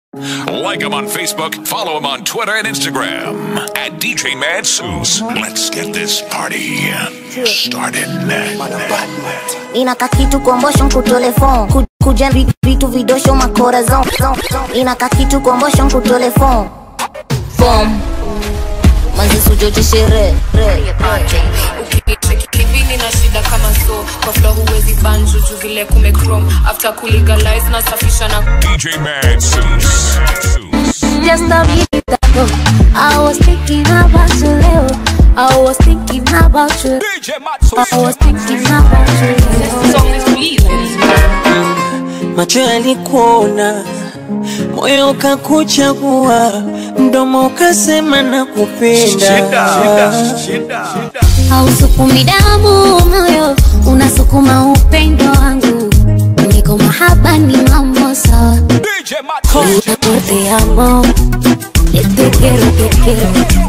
Like him on Facebook, follow him on Twitter and Instagram at DJ Mad Suits. Let's get this party started. inaka kitu kombosho nkutolefon Ku- kuja vi- vitu vidosho makorazon inaka kitu kombosho nkutolefon fom manzisujoche shere kivini na shida kama so kwa flo huwezi banjuju vile kumecrom after kulegalize na safisha na DJ Mad Suits. Just a minute ago, I was thinking about you, Leo. I was thinking about you. I was thinking about you. song is real macho yalikuona, moyo ukakuchagua, mdomo ukasema na kupenda. hausukumi damu moyo unasukuma upendo wangu niko mahaba ni mambo sawa te amo te quiero te quiero